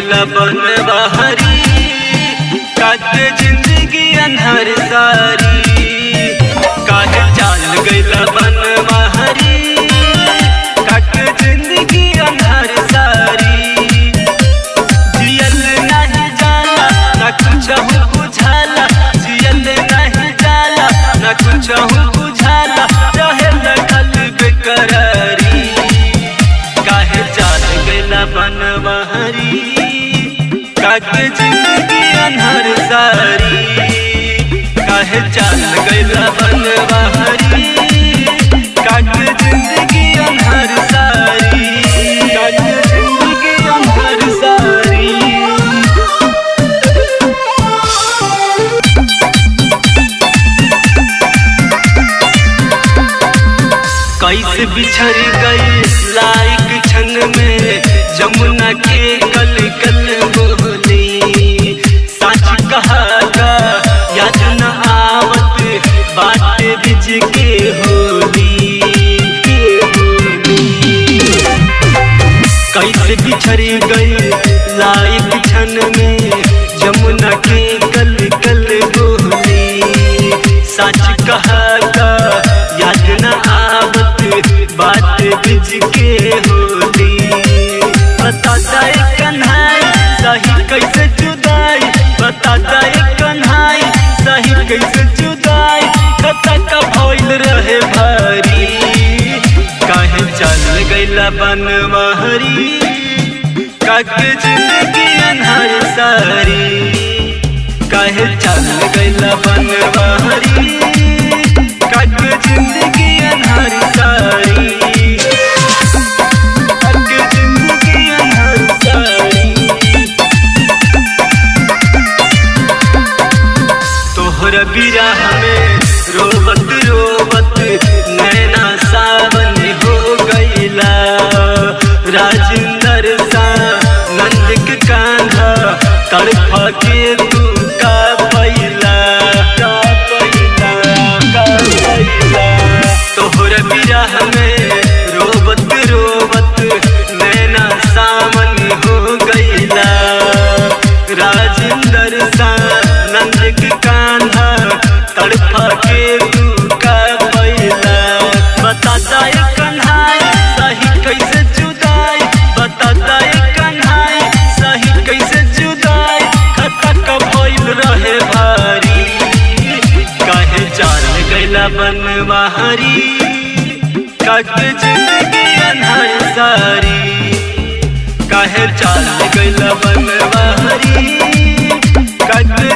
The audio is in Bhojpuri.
गईला बन बहरी काटे जिंदगी अनहर सारी काहे चाल गईला बन बहरी काटे जिंदगी अनहर सारी जियल नहीं जाला न कुछ बुझाला जियल नहीं जाला न कुछ बुझाला रहे लगल बेकरारी काहे चाल गईला बन बहरी काटे जिंदगी अनहर सारी काहे चाल गईला बन बहरी काटे जिंदगी अनहर सारी काटे जिंदगी अनहर सारी कैसे बिछड़ गई लाइक क्षण में जमुना के कल कल बोली सच कहागा याद न आवत बाटे बिज के होली के होली कैसे बिछड़ गई लाइक क्षण में जमुना के कल कल बोली सच कहागा याद न आवत बात बिज के होली बता जाए कन्हाई सही कैसे जुदाई बता जाए कन्हाई सही कैसे जुदाई कता का भइल रहे भारी काहे चल गईला बनवारी काके जिंदगी अनहर सारी काहे चल गईला बनवारी काके जिंदगी अनहर सारी काके जिंदगी अनहर सारी तोहर बिरह में रोवत रोवत नैना सावन हो गईला राजेंद्र सा नंद के कांधा तड़फा के तू का पैला का पैला का पैला तोहर बिरह में रोवत रोवत नैना सावन हो गईला राजेंद्र सा नंद के कान्हा तड़फा के तू का पैला बता जाए कन्हाई सही कैसे जुदाई बता जाए कन्हाई सही कैसे जुदाई खता का भइल रहे भारी काहे जान गईला बनवारी काके जिंदगी अनहर सारी काहे चाल गईला बनवारी काके